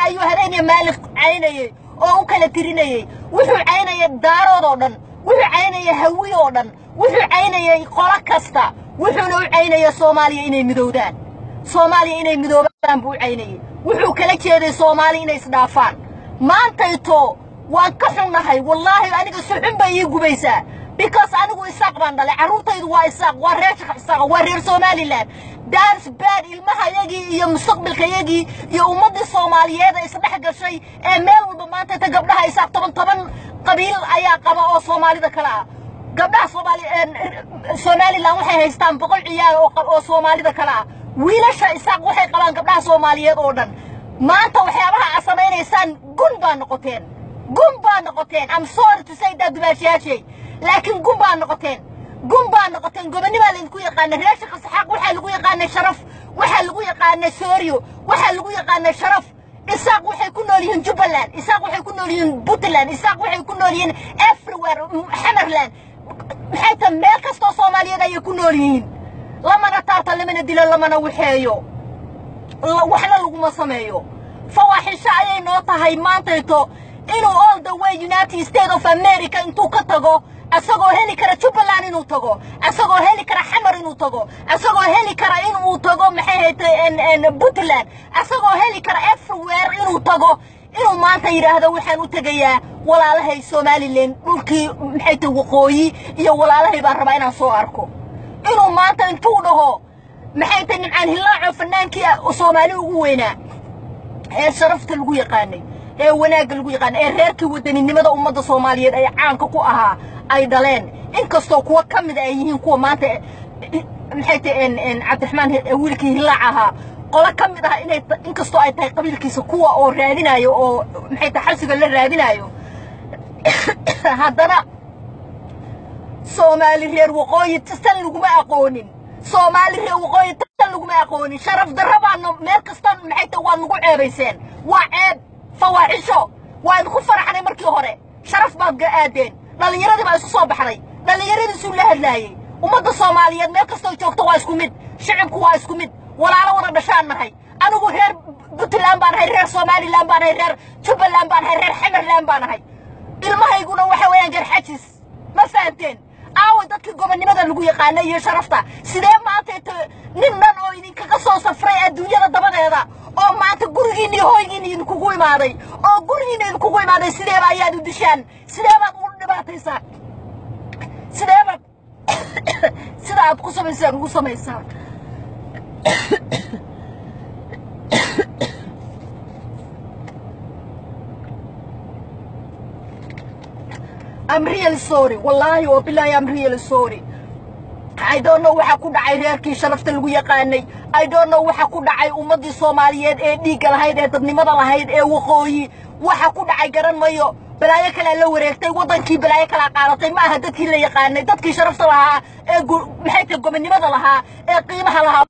ayuu habeeniya maalin caynayey oo u kala tirinayey wuxuu caynayay daarood oo dhan wuxuu caynayay hawi oo dhan wuxuu caynayay qolo kasta wuxuuna u caynaya soomaaliya inay midowdaan soomaaliya inay midoobaan buu u caynayey wuxuu kala jeeday soomaaliya inay isdhaafaan maantayto waan ka xunnahay wallaahi aniga suxun bay ii gubaysaa because anigu isaaq baan dhalay carruurtaydu waa isaaq waa reer isaaq waa reer somalilan dans bad ilmahayagii iyo mustaqbalkayagii iyo ummaddii soomaaliyeed ee isdhex gashay ee meel walba maanta ta gabdhaha isaaq toban toban qabiil ayaa qaba oo soomaalida kale ah gabdhaha soomaali somalilan waxay haystaan boqol ciyaal oo oo soomaalida kale ah wiilasha isaaq waxay qabaan gabdhaha soomaaliyeed oo dhan maanta waxyaabaha aad samaynaysaan gun baa noqoteen gun baa noqoteen am sorry to say that dubaashiyaashay laakiin gun baa noqoteen gun baa noqoteen gobonnimaa laydinku yaqaana reer shaqa saxaaq waxaa lagu yaqaanay sharaf waxaa lagu yaqaanay sooriyo waxaa lagu yaqaanay sharaf isaaq waxay ku nool yihiin jubbaland isaaq waxay ku nool yihiin puntland isaaq waxay ku nool yihiin everywhere xamarland maxay tahay meel kastoo soomaaliyeed ayay ku nool yihiin lamana taarta lamana dilo lamana waxeeyo waxna laguma sameeyo fawaaxisho ayay noo tahay maantayto inuu all the way united states of america intuu ka tago asagoo heli kara jubbaland inuu tago asagoo heli kara xamar inuu tago asagoo heli kara inuu tago maxay haytay puntland asagoo heli kara everywhere inuu tago inuu maanta yidhaahdo waxaan u tegayaa walaalahay somalilan dhulkii maxay tahay waqooyi iyo walaalahay baan rabaa inaan soo arko inuu maanta intuu dhaho maxay tahay nimcaan hillaaco fanaankii soomaali ugu weynaa ee sharafta lagu yaqaanay ee wanaagga lagu yaqaanay ee reerkii wadaninimada ummadda soomaaliyeed ay caanka ku ahaa ay dhaleen inkastoo kuwa ka mida ay yihiin kuwa maanta maxay tahay cabdiraxmaan wiilkii hillaac ahaa qolo ka mid ah inay inkastoo ay tahay qabiilkiisa kuwa oo raadinayo oo maxay tahay xabsiga la raadinayo haddana soomaali reer waqooyi tan laguma aqoonin soomaali reer waqooyi tan laguma aqoonin sharaf darra baana meel kasta maxay tahay waad nagu ceebayseen waa ceeb fawaaxisho waa idinku faraxnay markii hore sharaf baad aadeen dhallinyaradii baa isu soo baxday dhallinyaradiisuu la hadlaayey ummadda soomaaliyeed meel kastoo joogto waa isku mid shicibku waa isku mid walaalo wada dhashaan nahay anigu reer puntland baan ahay reer somalilan baan ahay reer jubbaland baan ahay reer xamerland baan ahay ilmahayguna waxa weeyaan garxajis ma fahanteen aawa dadkii gobonnimada lagu yaqaana iyo sharafta sidee maanta nin dhan oo idinkaga soo safray adduunyada dabadeeda oo maanta gurigiina iyo hoygiina idinkugu imaaday oo gurigiina idinkugu imaaday sideeba ayaad u dishaan sideebaad ugu dhibaataysaan sideebaad sida aad ku samaysaan ugu samaysaan I'm really sorry wallaahi oo bilaahi I'm really sorry I don't know waxa ku dhacay reerkii sharafta lagu yaqaanay I don't know waxa ku dhacay ummaddii Soomaaliyeed ee dhiigga lahayd ee dadnimada lahayd ee waqooyi waxa ku dhacay garan mayo balaayo kale la wareegtay wadankii balaayo kala qaadatay ma aha dadkii la yaqaanay dadkii sharafta lahaa ee maxay tahay gobonnimada lahaa ee qiimaha lahaa